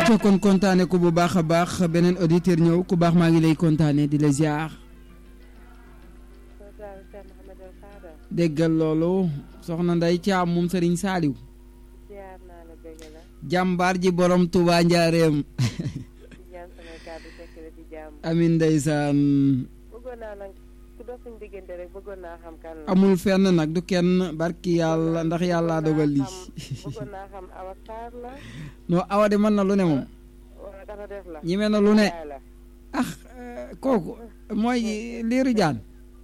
acca kon kontaane ko bu baax a baax beneen auditeur ñëw ku baax maa ngi lay kontaane di la ziar déggal loolu soxna nday caam moom sëriñ saaliw jàmbaar ji borom Touba njaareem amin ndeysaan amul fenn nag du kenn barki yàlla ndax yàlla dogal lii non awa de mën na lu ne moom ñime na lu ne ah kooku mooy liiru jaan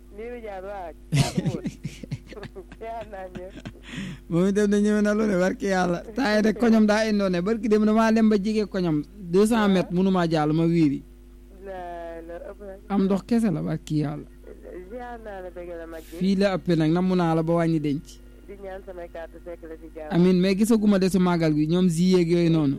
moom itam ne ñeme na lu ne barki yàlla taay de koñom daa indoo ne barki dem damaa dem ba jige koñom deux cent mètres mënumaa jàll ma wiiri am ndox kese la barki yàlla fii la ëppee nag namu naa la ba wàññi denc amin mais gisaguma desu màggal gi ñoom zi yeeg yooyu noonu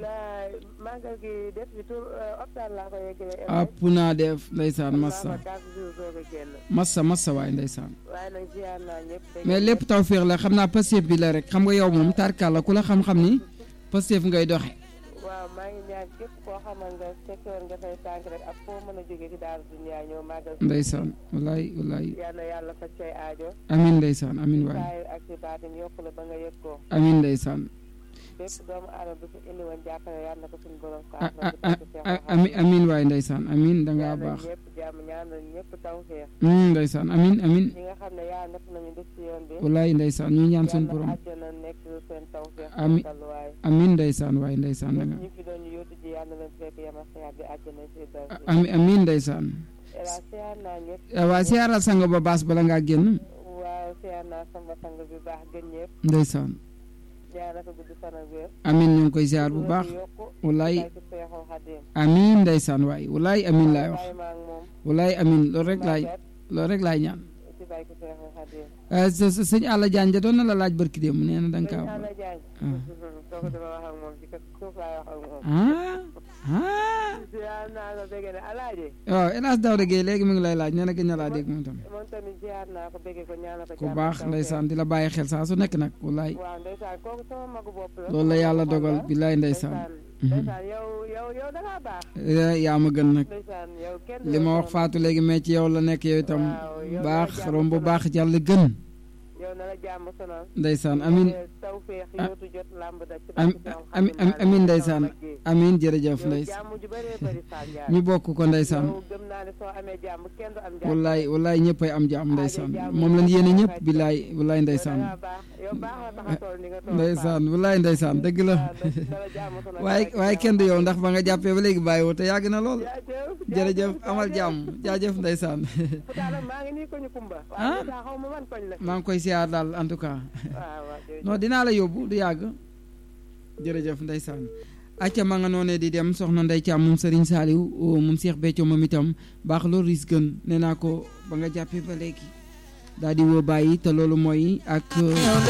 app naa def ndeysaan massa massa massa waay ndeysaan mais lépp tawféex la xam naa Pastef bi la rek xam nga yow moom tarkal la ku la xam-xam ni Pastef ngay doxe waaw maa ngi ñaan képp koo xamal nga secteur nga fay tànk rek ak foo mën a jógee ci daal dunya ñëw màggal ndeysaan wallaay wallaay yal na yàlla faj say aajo amin ndeysaan amin waay saayir ak ci baatin yokk la ba nga yëg ko amin ndeysaan bépp doomu aadama bi fi indi woon jàppale yal na ko suñu borom amin amin waay ndeysaan amin dangaa baax ñëpp jàmm ñaanal ñëpp tawfeex ndeysaan amin amin ñi nga xam ne yaa natt nañu def ci yoon bi wallaay ndeysaan ñu ñaan suñu borom àjjana nekk seen tawfeex amin waay amin ndeysaan waay ndeysaan danga ñi fi doon yóotu ji yal na leen fekk yama xiyaat bi àjjana si dal amin amin ndeysaan ela siyaar naa ñëpp waa siyaaral sang ba baas bala ngaa génn waaw siyaar naa sama sang bi baax gën ñëpp ndeysaan ñaanal ko gudd fan ak wér amin ñu ngi koy ziar bu baax wallaay amin ndeysaan waay wallaay amin laay wax wallaay amin loolu rek laay loolu rek laay ñaan sëñ Alla Diagne doon na la laaj barki démb nee na da nga kaa ah waaw El Hadj Daouda Gueye léegi mu ngi lay laaj nee na gën na laa dégg moom tam ku baax ndeysaan di la bàyyi xel saa su nekk nag wallaay loolu la yàlla dogal billaay ndeysaan yaa ma gën nag li ma wax faatu léegi mais ci yow la nekk yow itam baax romb baax jàll gën ndeysaan amin amin ndeysaan amin jërëjëf ndeysaan ñu bokk ko ndeysaan wallaay wallaay ñëppay am jàmm ndeysaan moom lañ yéene ñëpp billaay wallaay ndeysaan ndeysaan wallaay ndeysaan dëgg la waaye waaye kenn du yow ndax ba nga jàppee ba léegi bàyyi woo te yàgg na lool jërëjëf amal jàmm jaajëf ndeysaan ah maa ngi koy siyaar daal en tout cas non dinaa la yóbbu du yàgg jërëjëf ndeysaan acca ma nga noonee di dem soxna Ndey Caam moom Serigne Saliou moom Cheikh Béthio moom itam baax loolu ris gën nee naa ko ba nga jàppee ba léegi daal di woo bàyyi te loolu mooy ak